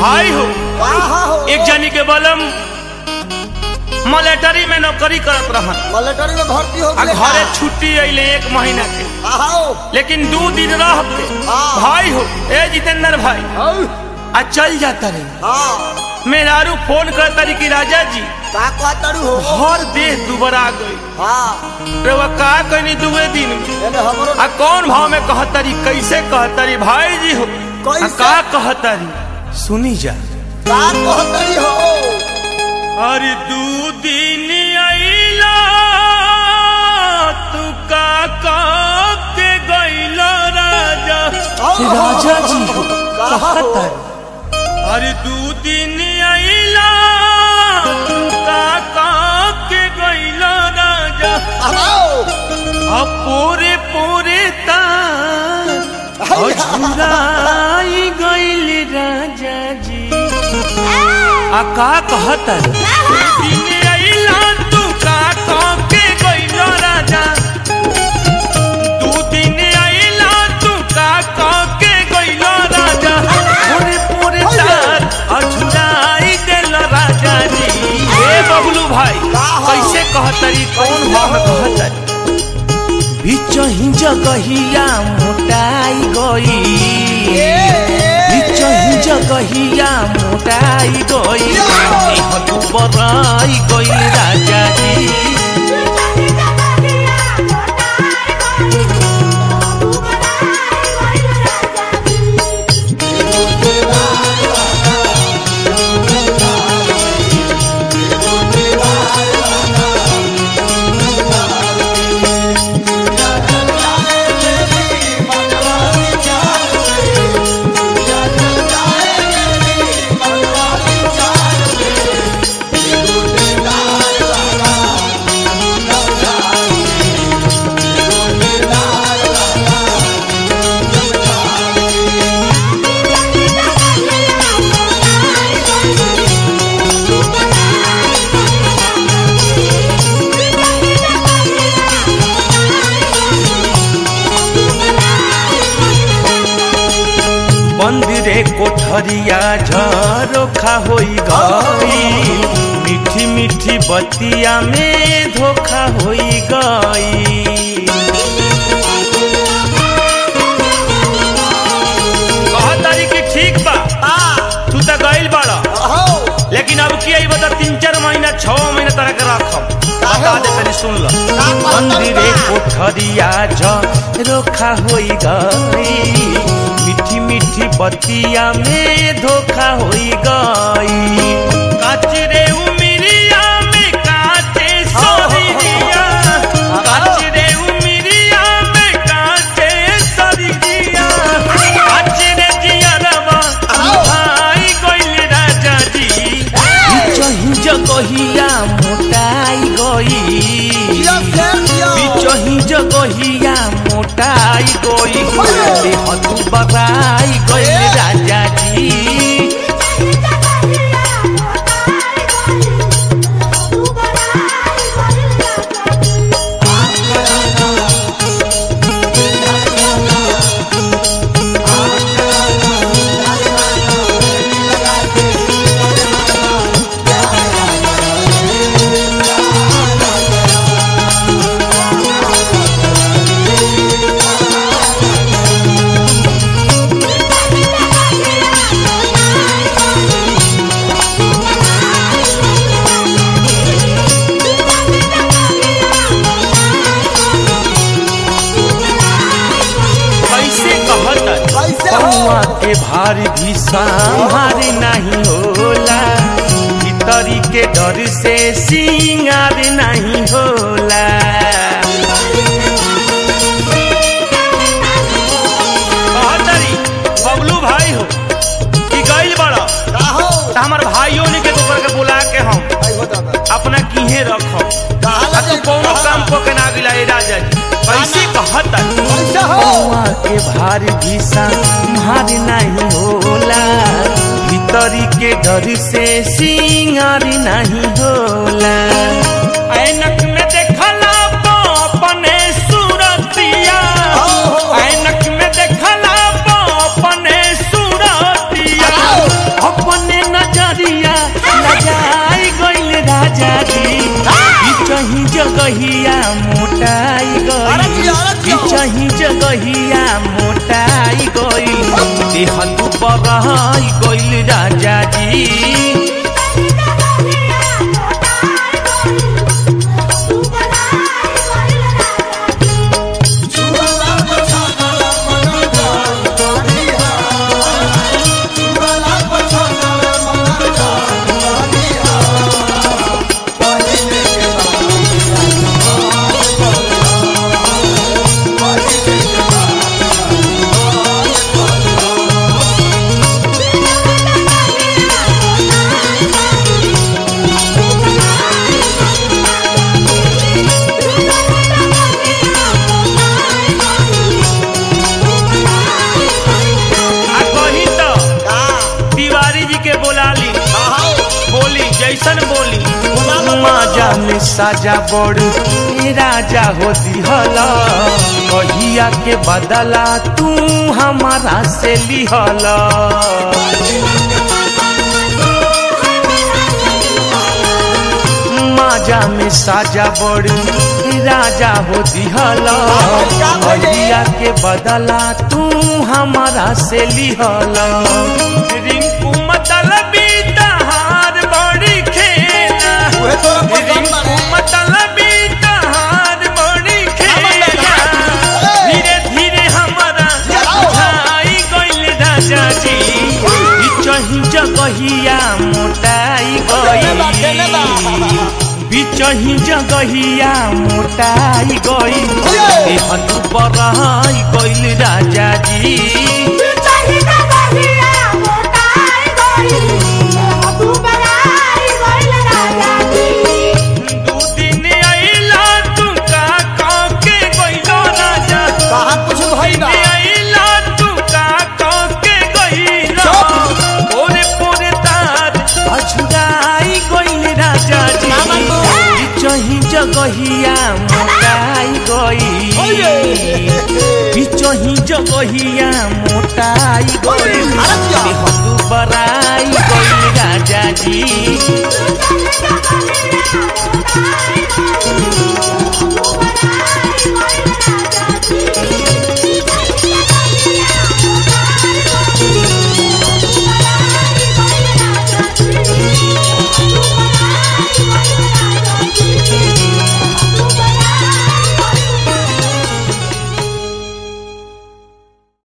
भाई हो कहा हो एक जनी के बलम मलेटरी में नौकरी करत रहन मिलिट्री में भर्ती हो आ गए घरे छुट्टी अइले एक महीना के आओ लेकिन दू दिन रह के हाँ। भाई हो ए जितेंद्र भाई आओ आ चल जाता रही हाँ मेरारू फोन करता रही कि राजा जी का कहतरू हो हर देह दुबरा गई हाँ रे वो का कहनी दुए दिन में एने हमरो आ कौन भाव में कहतरी कैसे कहतरी भाई जी हो आ कैसे? का कहतरी सुनी जा का कहतरी हो अरे दू दिन अइला तू का कब के गइला राजा आओ, राजा जी हो कहा हो कहतरी अरे दू दिन अइला तू का कब के गइला राजा आओ अब पूरे पूरे तार हाय, अझुराई गइल राजा जी आ का कहतर दिन अइला तू का कह के गइल राजा दू दिन अइला तू का कह के गइल राजा पूरे पूरे तार अझुराई देल राजा जी ए बबलू भाई कैसे कहतरी कौन भाव में कहतरी बिचही जगहिया मोटाई गई बिचही जगहिया मोटाई गई देह दुबराई गई राजा जी मंदिरे कोठरिया झरोखा होई गई मीठी मीठी बतिया में धोखा होई गई कहतारी कि ठीक बा तू तो गइल बाड़ा आओ लेकिन अब की आई बता तीन चार महीना छह महीना तरह के रखम बता दे तनी सुन लो मंदिरे कोठरिया झरोखा होई गई मीठी मीठी बतिया में धोखा होई गई काचरे उमिरिया में काचे सरिया काचरे उमिरिया में काचे सरिया काचरे जियरवा भाई गइल राजा जी बिचही जगहिया मोटाई गई दिया फेर दिया बिचही जगहिया मोटाई गई देह तू बराई गई राजा जी कैसे कहत कैसे हो पौआ के भार भी संहार नहीं होला भीतरी के डर से सिंगार नहीं होला कहतरी बबलू भाई हो कि गइल बड़ा का हो त हमर भाइयों ने के दोकर के बुला के हम आई हो दादा अपना किहे रखम कहा आ तू लगे कौनो काम को के ना गिला ए राजा जी कैसे कहत कैसे हो पौआ के भार भी संहार नहीं होला भीतरी के डर से सिंगार नहीं होला ऐनक में देखला तो अपने सूरतिया ऐनक में देखला तो अपने सूरतिया अपन बिचही जगहिया मोटाई अरे गई जिया, अरे जिया। बिचही जगहिया मोटाई गई देह तू बरहाई गइल राजा जी आ कही तो तिवारी जी के बोला ली बोली जैसन बोली माजा में साजा बड़ ए राजा हो दिहला कहिया के बदला तू हमारा से लिहला माजा में साजा बड़ ए राजा हो दिहला कहिया के बदला तू हमारा से लिहला रिंकू मतलबी तहार बड़ी खेला उहे तो पसंद बारे। मतलबी तहार बड़ी खेला धीरे धीरे हमारा बुझाई गइल राजा जी बिचही जगहिया मोटाई केने बा, केने गई बा? बिचही जगहिया मोटाई गई देहन बरहाई गइल राजा जी दू दिन अइला तू का कह के गइलो राजा कहाँ कुछ भइल बा? दिन अइला तू का कह के गइलो चुप। पोरे पोरे तार अछुराई गइल राजा जी ना मानबो। बिचही जगहिया मोटाई गई बिचही जगहिया मोटाई गई अरे क्या? देह बराई गइल राजा जी Thank you.